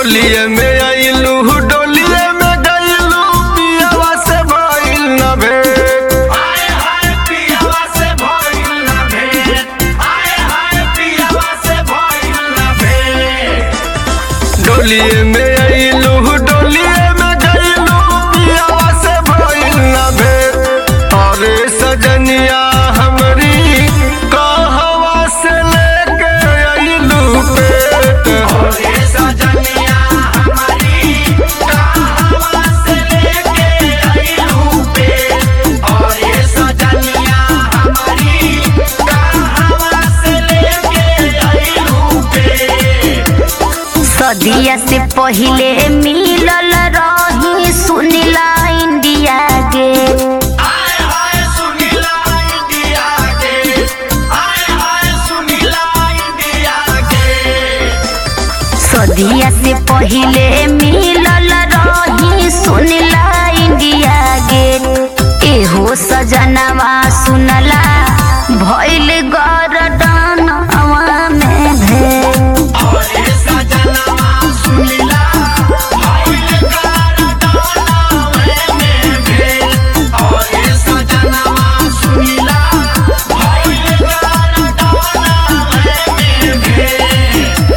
डोलिए में आइलू डोलिए में गइलू पियवा से भइल न भेट हाय हाय पियवा से भइल ना भेंट हाय हाय पियवा से भइल ना भेंट डोलिए में आइलू डोलिए में गइलू पियवा से भइल न भेट अरे सजनिया हमरी कहवा से लेके आइलू पेट ओरे सजनिया हमारी कहवा से लेके आइलू पेट ओरे सजनिया हमारी कहवा से लेके आइलू पेट सदिया से पहिले मिलल रही सुनिला इंडिया गे हाय हाय सुनीला इंडिया के हाय हाय सुनीला इंडिया के सदिया से पहिले मिलल रही सुनिला इंडिया गे एहो सजनवा सुनला भइल गरदनवा में भेल ओरे सजनवा सुनीला भइल कारदानवे में भेल ओरे सजनवा सुनीला भइल कारदानवे में भेल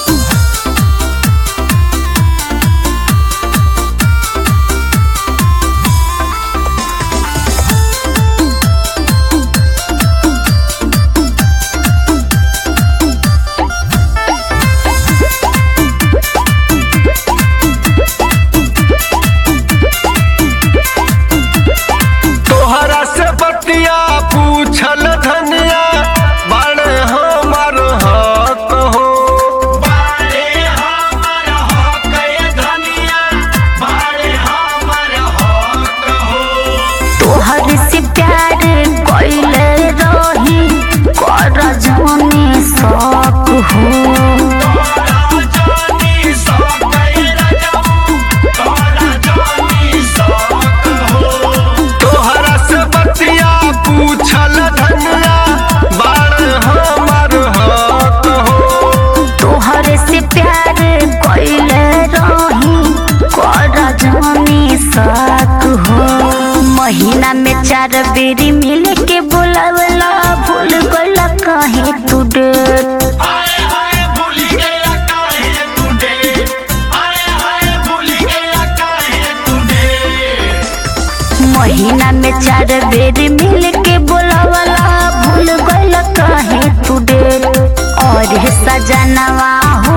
तोहरा से बतिया पूछल धनिया बड़े हमर हक हो बारे हमर हक ए धनिया बारे हमर हक हो तोहर से प्यार कइले रही कर जमी शौक हो तोरा जानी सकैर जाऊ तोरा जानी सक हो तोहरा से बतिया पूछल धनिया बड़े हमर हक हो तोहर से प्यार कइले रही कर जमी शौक हो महीना में चार बेरी मिल के बोलावला भूल गइला काहे तू डेट हाय हाय भूल गया काहे तू डे हाय हाय भूल गया काहे तू डे महीना में चार बेर मिल के बोलावला भूल गइल काहे तू डेट और हे सजनवा हो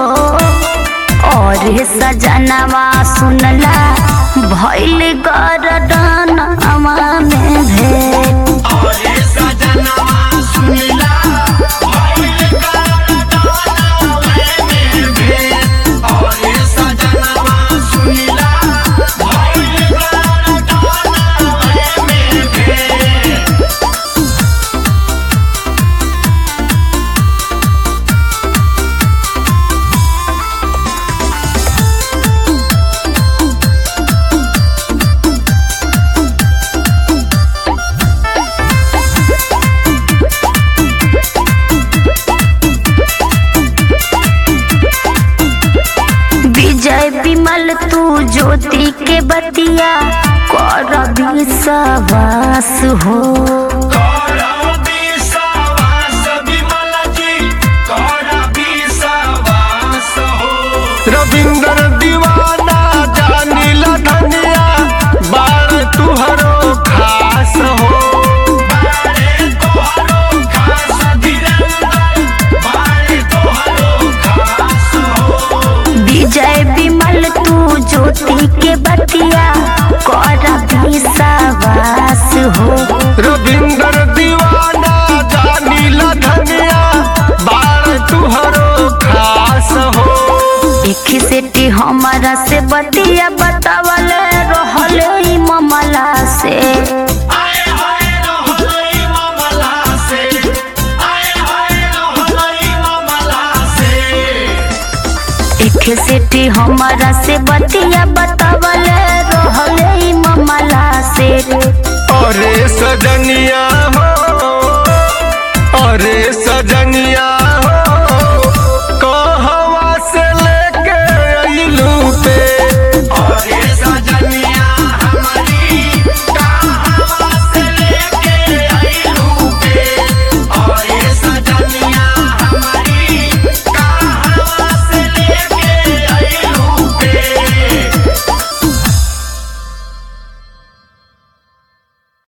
और हे सजनवा सुनला भइल गरदनवा में भेट ओरे सजनवा सुनीला भइल कारदानवे में भेल ओरे सजनवा सुनीला भइल कारदानवे में भेल विजय विमल तू ज्योति के बतिया कर विश्वास हो करा विश्वास विमल जी करा विश्वास हो रविंद्र दीवाना जानिल धनिया बाड़ तुहरो खास हो बारे तोहरो खास धीरेन्द्र बारे तोहरो खास हो विजय विमल तू ज्योति के बतिया कर विश्वास हो रविंद्र दीवाना जानिल धनिया बाड़ तुहरो खास हो एक सेठी हमारा से बतिया बतावल रहल ई ममला से आए हाय रहलई मामला से आए हाय रहलई मामला से एक सेठी हमारा से बतिया बतावल रहल ई ममला से अरे सजनिया